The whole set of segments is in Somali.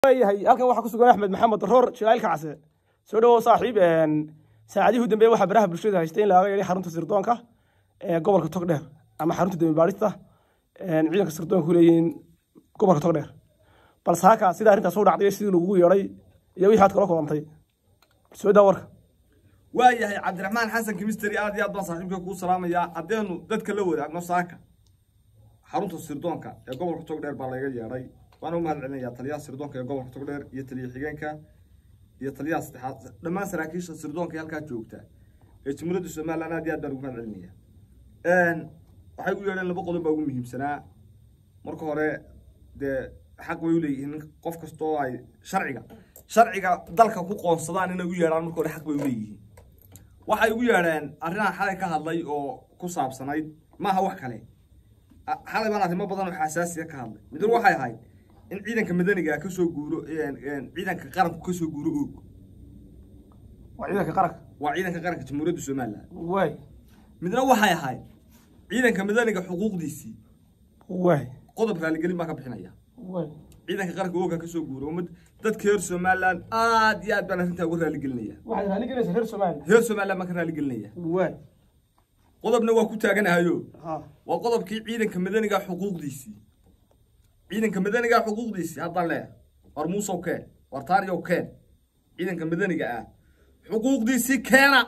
yahay halkan waxaa ku sugan axmed maxamed roor jilaalka case soo dhawow saaxiib saacadihii u dambeeye waxaa baraha bulshada haystay in laaga yeedhay xarunta sirdoonka ee gobolka togdheer ama xarunta dembi baadhista ciidanka sirdoonka ku leeyihiin gobolka togdheer balse halkaa sida arrintaas u dhacday sidii lagugu yeedhay iyo wixii aad kala kulantay soo daa warka waa yahay cabdiraxmaan xasan kimisteri aad iyo aad baan saaxiibka kuu salaamayaa haddeenu dadka la wadaagno saaka xarunta sirdoonka ee gobolka togdheer baa laga yeedhay waana u mahad celinayaa taliyaha sirdoonka ee gobolka togdheer iyo taliya xigeenka iyo taliyaha saddexaad dhammaan saraakiisha sirdoonka ee halkaa joogta ee jumhuuriyadda somaliland aad iyo aad baan ugu mahad celinaya waxay ugu yeedheen laba qodob baa ugu muhiimsanaa marka hore dee xaq way u leeyihiin qof kasta oo ay sharciga sharciga dalka ku qoonsadaan inay u yeedhaan marka hore xaq bay u leeyihiin waxay ugu yeedheen arrinaan xalay ka hadlay oo ku saabsanayd maaha wax kale xalay baan arrimo badan oo xasaasiya ka hadlay midna waxay ahayd in ciidanka madaniga ka soo guuro ciidanka qaranku ka soo guuro oog waa ciidanka qaranka waa ciidanka qaranka jamhuuriyadda somaliland waay midna waxay ahayd ciidanka madaniga xuquuqdiisii waay qodob raaligelin baa ka bixinaya waay ciidanka qaranka ooga ka soo guuro ummad dadka reer somaliland aad iyo aad baan arrintaa uga raaligelinaya waxaad raaligelinaysaa reer soomaaliya reer somaliland baan ka raaligelinaya waay qodobna waa ku taaganahayo ha waa qodobkii ciidanka madaniga xuquuqdiisii ciidanka madaniga xuquuqdiisii haddaan leeyahay war muusow keen war taariyow keen ciidanka madaniga ah xuquuqdiisii keena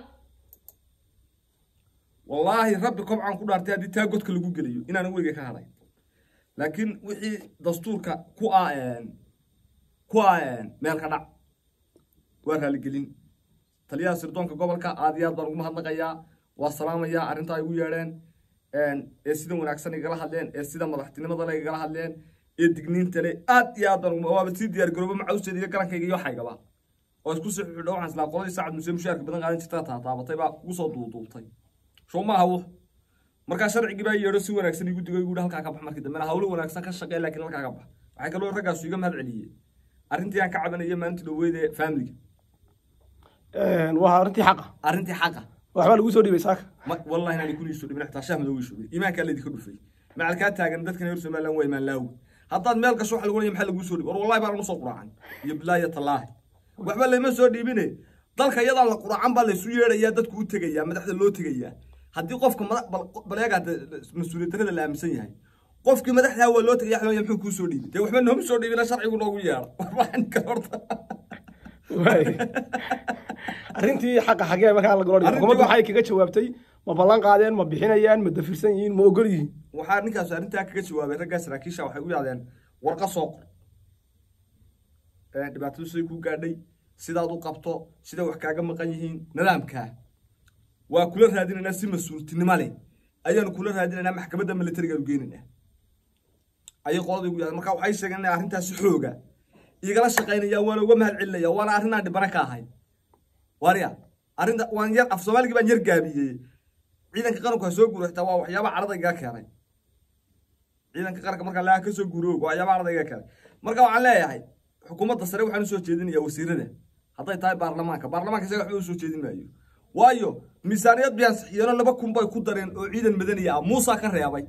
wallaahi rabbi kobcaan ku dhaartay haddii taa godka lagu geliyo inaan weyga ka hadhay laakiin wixii dastuurka ku ah ku ah meel ka dhac waa raaligelin taliyaha sirdoonka gobolka aad iyo aad baan ugu mahadnaqayaa waa salaamayaa arrintaa igu yeedheen ee sida wanaagsan igala hadleen ee sida madaxtinimada le igala hadleen ee digniinta le aad iyo aad baan waaba sii diyaar garoobo macawsteeda iyo garankayga iyo waxaygaba oo isku sii xidho waxaan islaa qoladii sacad muse mushaarka badan qaadan jirta taataabatay baa ugu soo duuduubtay soo maaha wux markaa sharcigii baa yeedho si wanaagsan igu digo igu halkaa ka bax markii dambena hawlo wanaagsan ka shaqee laakiin halkaa ka bax waxay kaloo raggaasu iga mahad celiyey arrintii aan ka cabanaya maalintii dhaweyd ee faamiliga waa arrintii xaqa arrintii xaqa waxbaa lagu soo dhiibay saaka ma wallahi inaan kuni soo dhibin xitaa shaah madow way shubay iimaankaa laydinka dhufay macalkaa taagan dadkan reer somaliland waa imaan laawi haddaad meel gasho waxa lagu leeyahay maxaa laguu soo dhiibay war wallahi baan anu soo quraacan iyo bilaahi iyo tallaahi waxba layma soo dhiibine dalka iyadaan la quraacan baa laysu yeedhayaa dadku u tegayaa madaxda loo tegayaa haddii qofka madax baleega mas-uuliyad darrada la aaminsan yahay qofkii madaxdaa waa loo tegaya xalooya muxuu kuu soo dhiibay dee waxba nooma soo dhiibina sharcigu noogu yeedha warbaxanka horta waay arrintii xaqa xagee markaa la golodhiyo Arrintii xukuumaddu waa- maxay kaga jawaabtay ma ballan qaadeen ma bixinayaan ma dafirsan yihiin ma ogol yihiin waxaa ninkaas arrintaa kaga jawaabay raggaa saraakiisha waxay u yidhahdeen warqa soo qor dhibaatadu siday kuu gaadhay sidaad u qabto sida wax kaaga maqan yihiin nidaamkaa waa kula raadinaynaa si mas-uultinimo leh ayaanu kula raadinaynaa maxkamadda militarigaanu geynaynaa ayay qolada igu yidhahdeen marka waxay sheegeen inay arrintaasi xooga igala shaqaynaya waana uga mahad celinaya waana arrinaan dhibana ka ahay waarya arrinta waan yar af soomaaligii baan yar gaabiyey ciidanka qaranku ha soo guuro xitaa waa waxyaaba carada igaa keenay ciidanka qaranka markaa laga ka soo guuro waa waxyaaba carada igaa keenay marka waxaan leeyahay xukuumadda sare waxaan usoo jeedinayaa wasiirada hadday tahay baarlamaanka baarlamaanka isaga waxba usoo jeedin maayo waayo miisaaniyad biyaan sixiyeeno laba kun bay ku dareen oo ciidan madaniya ah muusa ka reebay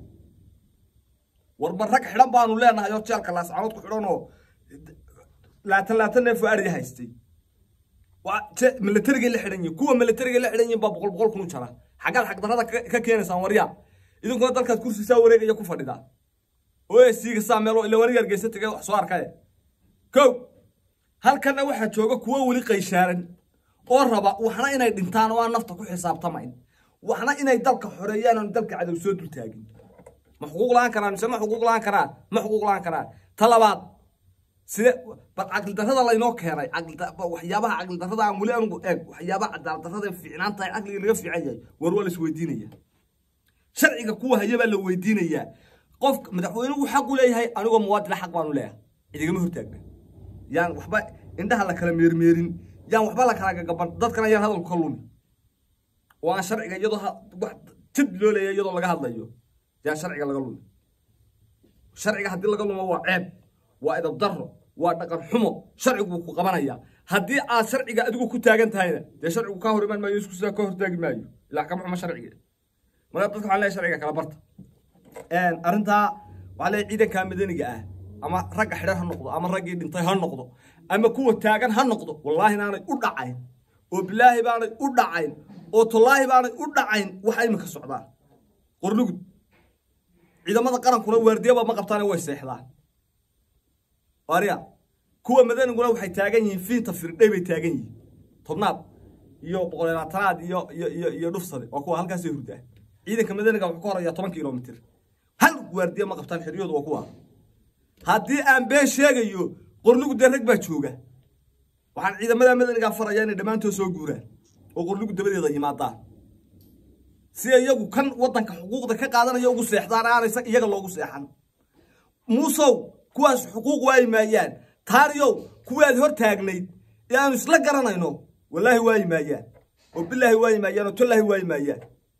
warba rag xidhan baanu leenahay oo jeelka laascaanood ku xidhan oo laatan laatan neef oo ariya haystay waa je- milatarigay la xidhan yihin kuwa milatarigay la xidhan yihin baa boqol boqol kun u jara xaggaad xagdarrada ka ka keenaysaan waryaa idinkuna dalkaad kursi saa wareegaya ku fadhidaa oo esiiga saa meel ila waniga hargeysa tagay wax soo arkaye kow halkanna waxaa jooga kuwo weli qayshaaran oo raba waxna inay dhintaan oo aan nafta ku xisaabtamayn waxna inay dalka xoreeyaan oon dalka cadow soo dul taagin ma xuquuq la-aan karaan mise ma xuquuq la-aan karaan ma xuquuq la-aan karaan ta labaad side bal caqlidarrada laynoo keenay caqlida- waxyaabaha caqlidarrada aan weli anugu eeg waxyaabaha cadaaladdarrada fiicnaan tahay caqliga laga fiican yahay war waa la isweydiinaya sharciga kuwa haya baa la weydiinayaa qofka madaxweynuhu xaq u leeyahay anigoo muwaadina xaq baanu leeyahay idigama hortaagna yaan waxba indhaha la kala meermeerin yaan waxba la kala gagaban dadkana yaan hadalku ka lumi oo aan sharciga iyadoo ha- wax jid loo leeyahay iyadoo laga hadlayo yaan sharciga laga lumi sharciga haddii laga lumo waa ceeb waa edab darro waa dhaqan xumo sharcigu wuu ku qabanaya haddii aad sharciga adigu ku taagan tahayna dee sharcigu kaa hor imaan maayo isku sidaa ka hortaagi maayo ilaa kama xumo sharciga marka dadka waxaan leeyahay sharciga kala barta arrintaa waxaa leeyahay ciidanka madaniga ah ama ragga xidhan ha noqdo ama raggii dhintay ha noqdo ama kuwa taagan ha noqdo wallaahi inaanay u dhacayn oo bilaahi baanay u dhacayn oo tallaahi baanay u dhacayn waxa iminka socdaan qorlugud ciidamada qarankuna waardiyaba ma qabtaane way seexdaan arya kuwa madaniguna waxay taagan yihiin fiinta firdhay bay taagan yihiin tobnaad iyo boqoleelaatanaad iyo iyo iyo iyo dhufsade waa kuwa halkaasay hurdaa ciidanka madaniga wuxuu ka horayaa toban kilomitir hal waardiya ma qabtaan xeryoodu waa kuwa haddii aan been sheegayo qorlugu dee rag baa jooga waxaan ciidamada madanigaa farayaa inay dhammaantood soo guuraan oo qorlugu dabadeeda yimaadaan si iyagu kan waddanka xuquuqda ka qaadanaya ugu seexdaan aanay iyaga loogu seexan muusow kuwaas xuquuq waayi maayaan taariyow kuwaad hor taagnayd ee aanu isla garanayno wallaahi waayi maayaan oo bilaahi waayi maayaan oo tallaahi waayi maayaan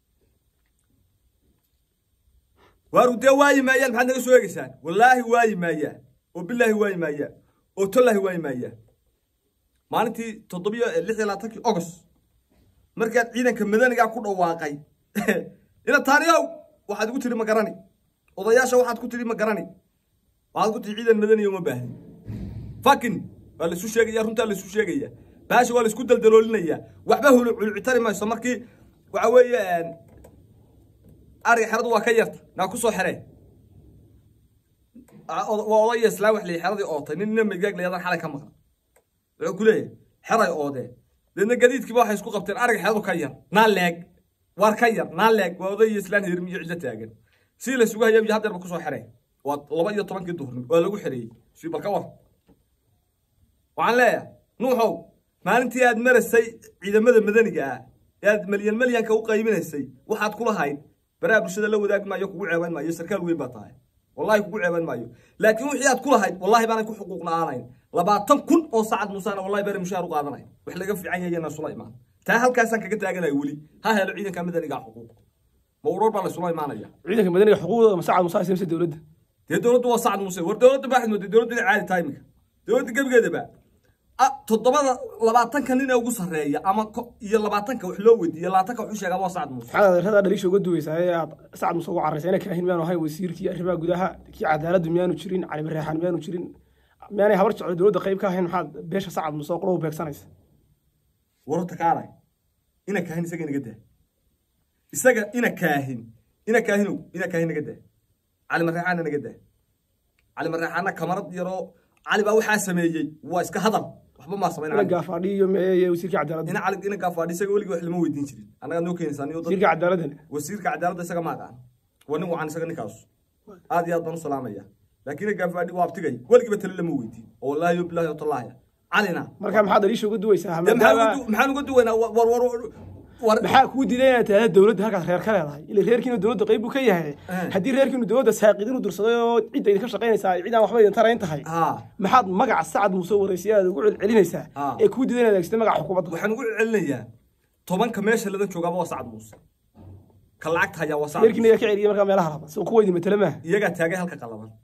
waaru dee waayi maayaan maxaad naga soo eegaysaan wallaahi waayi maayaan oo bilaahi waayi maayaan oo tallaahi waayi maayaan maalintii toddobiyo lix iyo labaatankii ogos markaad ciidanka madanigaa ku dhawaaqay ina taariyow waxaad igu tiri ma garani odayaasha waxaad ku tiri ma garani waxaad ku tiri ciidan madaniya uma baahni fakin waa laisu sheegaya runtaa laisu sheegaya baasha waa laisku daldaloolinaya waxba huluculcitari mayso markii waxa weeye ariga xeradu waa ka yarta naa ku soo xeree waa odaya islaa wax leeyahy xeradii ootay nin ina migaag layadan xalay ka maqan wuxuu ku leeyahay xeray oodeen deedna gadiidkiiba waxay isku qabteen ariga xeradu ka yar naa leeg waar ka yar naa leeg waa odaya islaan hirmiyo ciso taagan si la isugu hayabiyo haddeerba kusoo xeree waa laba iyo tobankii duhurnimo waa lagu xereeyey si bal ka war waxaan leeyahay nuuxow maalintii aad maraysay ciidamada madaniga ah ee aad malyan malyanka u qayminaysay waxaad kula hayd baraha bulshada la wadaagi maayo kugu ceeban maayo sarkaal weyn baa tahay wallahi kugu ceeban maayo laakiin wixii aad kula hayd wallahi baanay ku xuquuqna aanayn labaatan kun oo sacad muusana wallahi baanay mushaar u qaadanayn wax laga fiican yahayna sula imaan taa halkaasaan kaga taaganaya weli ha helo ciidanka madaniga xuquuq ma uroor baa laysula imaanaya ciidanka madaniga xuquuqdooda ma sacad muuse haysa mise dowladda dee dowladdu waa sacad muuse war dowladda baaxid mooday dowladda inay caadi tahay iminka dowladda gebigeedaba toddobada labaatanka nin ee ugu sarreeya ama iyo labaatanka wax loo weydiiyo labaatanka wax u sheegaa waa sacad muuse maxaad adeerada dhaliisha uga duweysaa ee aad sacad muuse ugu carraysa ina kaahin miyaanu ahayn wasiirkii arrimaha gudaha kii cadaaladdu miyaanu jirin cali bareexaan miyaanu jirin miyaanay habar jeclo dowladda qayb ka ahayn maxaad beesha sacad muuse oo qura u beegsanaysa wararta kaalay ina kaahin isaga inaga daa isaga ina kaahin ina kaahinow ina kaahin naga daa cali mareexaana naga daa cali mareexaana kamarad yaroo cali baa waxaa sameeyey waa iska hadal waxba maa samayn ina gaafaadhi iyo iyo wasiirkii cadaaladda ina cali ina gaafaadhi isaga weligii wax lama weydiin jirin annaga noo keenaysaa niyo dad wasiirkii cadaaladdan wasiirka cadaaladda isaga ma aqaan waa nin wacan isaga ninkaas aad iyo aad baan u salaamaya laakiin ina gaafaadhi waa abtigay weligiiba tale lama weydiin oo wallaahi yo bilaahi watallahi calina marka maxaad dhaliisha uga duweysaa dee maxaan maadaama uga du- maxaan uga duwaynaa war war war war maxaa kuu diiday inaad tahda dowladda halkaas reer ka leedahay ila reerkiinu dowladda qayb buu ka yahay Eh. haddii reerkiinu dowladda saaqid inuu dursaday oo cidda idinka shaqaynaysaa cid aan waxba idin tarayn tahay haa maxaad magaca sacad muuse waraysiyaada ugu celcelinaysaa Ah. ee kuu diiday inaad adeegsatay magaca xukuumadda waxaan ugu celinayaa tobanka meesha ladan joogaaba waa sacad muuse ka lacagta hayaa waa sacad reerkiina yaa ka celiyay markaa meelaha laban soo kuwa idin matala maaha iyagaa taagay halka qalaban